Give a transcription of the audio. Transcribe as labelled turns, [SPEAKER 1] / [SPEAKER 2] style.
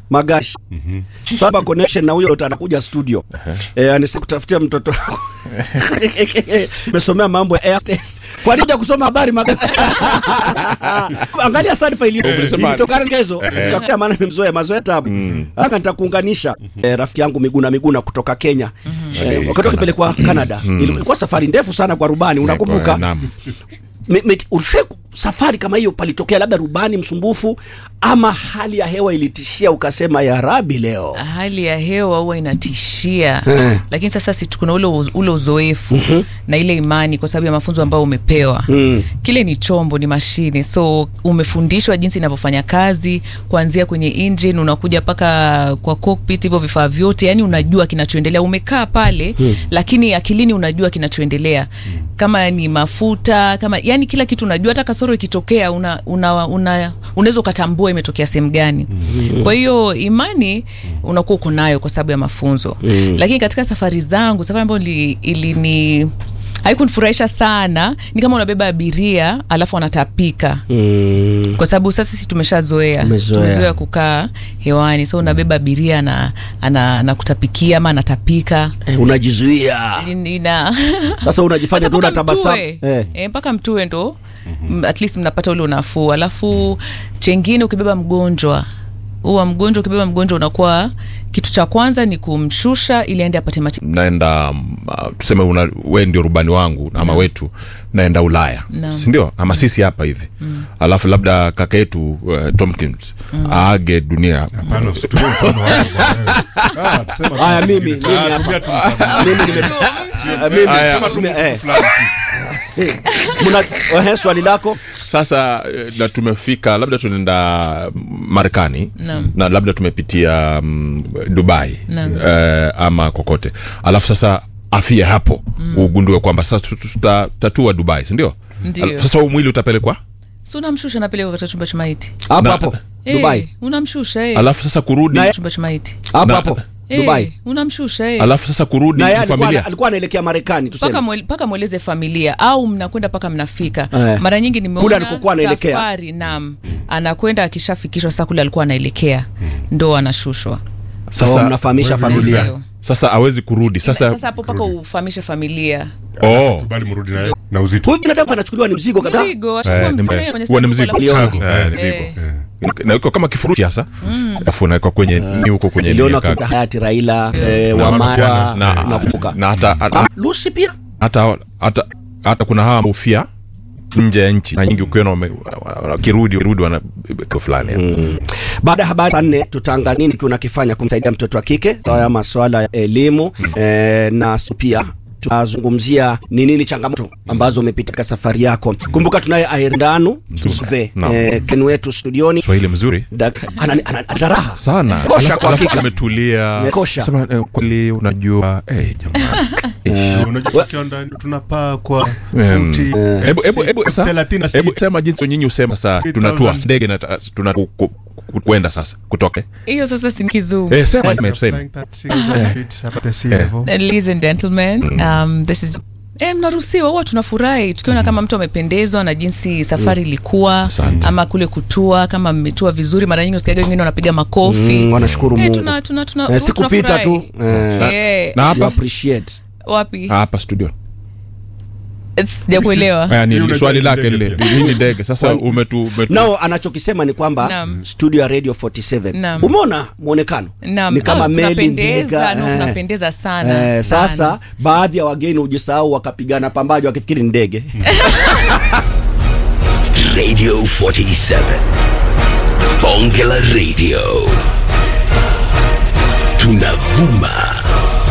[SPEAKER 1] magashi saba connection na huyo ndo anakuja studio eh, anisi kutafutia mtoto wako umesomea mambo ya airtest kwa nini huja kusoma habari magashi angalia sad file
[SPEAKER 2] Ulisema-
[SPEAKER 1] ilitokana kesho ukakuta maana nimemzoea mazoea tabu aka nitakuunganisha eh, rafiki yangu Miguna Miguna kutoka Kenya eh, wakati akipelekwa Canada ilikuwa safari ndefu sana kwa rubani unakumbuka
[SPEAKER 2] Naam.
[SPEAKER 1] Me- me- ulishawahi ku- safari kama hiyo palitokea labda rubani msumbufu ama hali ya hewa ilitishia ukasema ya rabi leo
[SPEAKER 3] hali ya hewa huwa inatishia
[SPEAKER 1] Eh.
[SPEAKER 3] lakini sasa si kuna ule, uz- ule uzoefu na ile imani kwa sababu ya mafunzo ambayo umepewa kile ni chombo ni mashine so umefundishwa jinsi inavyofanya kazi kuanzia kwenye engine unakuja mpaka kwa cockpit hivyo vifaa vyote yani unajua kinachoendelea umekaa pale lakini akilini unajua kinachoendelea kama ni mafuta kama yani kila kitu unajua hata kasoro ikitokea una, una, una, unaweza ukatambua imetokea sehemu gani kwa hiyo imani unakuwa uko nayo kwa sababu ya mafunzo lakini katika safari zangu safari ambayo ili- ilini haikunifurahisha sana ni kama unabeba abiria alafu anatapika
[SPEAKER 1] mm.
[SPEAKER 3] kwa sababu sasa sisi tumeshazoea
[SPEAKER 1] Tumezoea.
[SPEAKER 3] tumezoea kukaa hewani so unabeba abiria na ana- anakutapikia ama anatapika
[SPEAKER 1] eh, unajizuia
[SPEAKER 3] ina
[SPEAKER 1] sasa unajifanya
[SPEAKER 3] Sasa
[SPEAKER 1] tu
[SPEAKER 3] mpaka
[SPEAKER 1] unatabasamu
[SPEAKER 3] mtue.
[SPEAKER 1] eh.
[SPEAKER 3] Eh, mpaka mtue ndo mm, at least mnapata ule unafuu alafu chengine ukibeba mgonjwa huwa mgonjwa ukibeba mgonjwa unakuwa kitu cha kwanza ni kumshusha ili aende apate matibabu
[SPEAKER 2] naenda mm, uh, tuseme una, we ndio rubani wangu ama wetu naenda ulaya
[SPEAKER 3] Naam.
[SPEAKER 2] sindio ama sisi hapa hivi alafu labda kaka yetu uh, tomkins aage dunia
[SPEAKER 4] Hapana, usitumie mfano wangu bwana. Ah, tuseme tu
[SPEAKER 1] Haya, mimi,
[SPEAKER 4] mwingine.
[SPEAKER 1] mimi
[SPEAKER 4] Ah,
[SPEAKER 1] hapa.
[SPEAKER 4] tumia tu mfano.
[SPEAKER 1] mimi nime Ah, mimi
[SPEAKER 2] Aya.
[SPEAKER 4] Sema tu
[SPEAKER 1] eh,
[SPEAKER 4] mtu fulani.
[SPEAKER 1] muna ehe, swali lako
[SPEAKER 2] sasa eh, na tumefika labda tunaenda Marekani
[SPEAKER 3] Naam.
[SPEAKER 2] na labda tumepitia mm, Dubai
[SPEAKER 3] Naam.
[SPEAKER 2] eh, ama kokote alafu sasa afia hapo ugundue kwamba sasa tut- tutatatua Dubai sindio
[SPEAKER 3] Ndio.
[SPEAKER 2] sasa huu mwili utapelekwa
[SPEAKER 3] so unamshusha napeleka katika chumba cha maiti
[SPEAKER 1] hapo
[SPEAKER 2] Na-
[SPEAKER 1] hapo
[SPEAKER 3] Eh,
[SPEAKER 1] Dubai
[SPEAKER 3] unamshusha eh.
[SPEAKER 2] alafu sasa kurudi
[SPEAKER 1] Na-
[SPEAKER 3] chumba cha maiti
[SPEAKER 1] hapo
[SPEAKER 2] Na-
[SPEAKER 1] hapo
[SPEAKER 3] Eh,
[SPEAKER 1] Dubai
[SPEAKER 3] unamshusha eh.
[SPEAKER 2] alafu sasa kurudi
[SPEAKER 1] na yeye alikuwa
[SPEAKER 2] familia
[SPEAKER 1] alikuwa anaelekea Marekani
[SPEAKER 3] mpaka
[SPEAKER 1] tuseme
[SPEAKER 3] mwele- mpaka mweleze familia au mnakwenda mpaka mnafika
[SPEAKER 1] Eh.
[SPEAKER 3] mara nyingi
[SPEAKER 1] Kule
[SPEAKER 3] nimeona
[SPEAKER 1] alikokuwa anaelekea.
[SPEAKER 3] safari nam anakwenda akishafikishwa saa kule alikuwa anaelekea ndo anashushwa
[SPEAKER 1] sasa mnafahamisha
[SPEAKER 4] Wewe
[SPEAKER 1] familia
[SPEAKER 3] Ndio.
[SPEAKER 2] sasa awezi kurudi sasa,
[SPEAKER 3] sasa hapo mpaka ufahamishe familia
[SPEAKER 2] oh.
[SPEAKER 4] Kubali mrudi naye na uzito.
[SPEAKER 1] huyu binadamu anachukuliwa ni mzigo kaka
[SPEAKER 3] mzigo atakuwa
[SPEAKER 2] Eh, ni-
[SPEAKER 3] mzee
[SPEAKER 2] eh,
[SPEAKER 3] kwenye
[SPEAKER 2] huwa ni
[SPEAKER 3] sanduku
[SPEAKER 2] mzigo.
[SPEAKER 3] la
[SPEAKER 1] Cargo.
[SPEAKER 3] kushika.
[SPEAKER 2] Eh, mzigo.
[SPEAKER 3] Eh.
[SPEAKER 2] nawekwa kama kifurushi hasa alafu nawekwa kwenye ni huko kwenye
[SPEAKER 1] niliona
[SPEAKER 2] nini,
[SPEAKER 1] kutoka hayati Raila eh,
[SPEAKER 2] Na-
[SPEAKER 1] Wamara
[SPEAKER 2] na,
[SPEAKER 1] nakumbuka
[SPEAKER 2] na hata
[SPEAKER 1] Ah,
[SPEAKER 2] hata,
[SPEAKER 1] Lucy pia
[SPEAKER 2] hata, hata, hata kuna hawa ufia nje ya nchi na nyingi ukiona wame- wakirudi wakirudi wana kio fulani
[SPEAKER 1] baada ya habari saa nne tutaangazia nini tunakifanya kumsaidia mtoto wa kike sawa ya masuala ya elimu eh, na s- pia tutazungumzia ni nini changamoto ambazo umepita katika safari yako kumbuka tunaye aendanu Zuve
[SPEAKER 2] Naam.
[SPEAKER 1] eh, ken wetu studioni
[SPEAKER 2] swahili mzuri
[SPEAKER 1] Dak- ana- ana- ana raha
[SPEAKER 2] sana
[SPEAKER 1] Kosha
[SPEAKER 2] Alafu-
[SPEAKER 1] kwa
[SPEAKER 2] alafu
[SPEAKER 1] hakika.
[SPEAKER 2] ametulia
[SPEAKER 1] Kosha.
[SPEAKER 2] sema eh, kweli unajua eh, jamaa
[SPEAKER 4] Unajua tukiwa ndani tunapaa kwa
[SPEAKER 2] Em,
[SPEAKER 4] futi
[SPEAKER 2] hebu hebu hebu sasa
[SPEAKER 4] thelathini na
[SPEAKER 2] hebu
[SPEAKER 4] sita.
[SPEAKER 2] sema jinsi nyinyi usema sasa tunatua
[SPEAKER 4] 3,000.
[SPEAKER 2] ndege na tuna ku- ku- ku- kwenda sasa kutoka
[SPEAKER 3] hiyo sasa si kizungu
[SPEAKER 2] eh sema sema
[SPEAKER 4] Flying
[SPEAKER 2] sema
[SPEAKER 4] 36 feet above the sea
[SPEAKER 2] Eh.
[SPEAKER 4] level.
[SPEAKER 3] ladies and gentlemen um, this is E, mnaruhusiwa huwa tunafurahi tukiona kama mtu amependezwa na jinsi safari ilikuwa
[SPEAKER 2] Asante.
[SPEAKER 3] ama kule kutua kama mmetua vizuri mara nyingi usikiaga wengine wanapiga makofi
[SPEAKER 1] Mm, wanashukuru
[SPEAKER 3] Eh,
[SPEAKER 1] Mungu.
[SPEAKER 3] tuna, tuna, tuna,
[SPEAKER 1] Eh,
[SPEAKER 3] huwa
[SPEAKER 1] sikupita tu
[SPEAKER 3] tunafurahi.
[SPEAKER 1] eh,
[SPEAKER 3] Eh,
[SPEAKER 2] na
[SPEAKER 1] you
[SPEAKER 2] hapa
[SPEAKER 1] appreciate
[SPEAKER 3] wapi
[SPEAKER 2] hapa studio
[SPEAKER 3] sijakuelewa
[SPEAKER 2] Haya, ni
[SPEAKER 4] Hii
[SPEAKER 2] ni
[SPEAKER 4] unajua
[SPEAKER 2] swali
[SPEAKER 4] ni
[SPEAKER 2] lake
[SPEAKER 4] ndege
[SPEAKER 2] lile
[SPEAKER 4] pia.
[SPEAKER 2] hii ni ndege sasa umetu, umetu
[SPEAKER 1] nao anachokisema ni kwamba
[SPEAKER 3] Naam.
[SPEAKER 1] studio ya radio 47
[SPEAKER 3] Naam.
[SPEAKER 1] umeona mwonekano
[SPEAKER 3] Naam.
[SPEAKER 1] ni kama
[SPEAKER 3] Ah,
[SPEAKER 1] meli
[SPEAKER 3] kunapendeza,
[SPEAKER 1] ndega
[SPEAKER 3] no,
[SPEAKER 1] eh.
[SPEAKER 3] kunapendeza sana,
[SPEAKER 1] eh,
[SPEAKER 3] sana.
[SPEAKER 1] sasa baadhi ya wageni hujisahau wakapigana pambaji wakifikiri ni ndege
[SPEAKER 5] Radio 47. Bonge la Radio. Tunavuma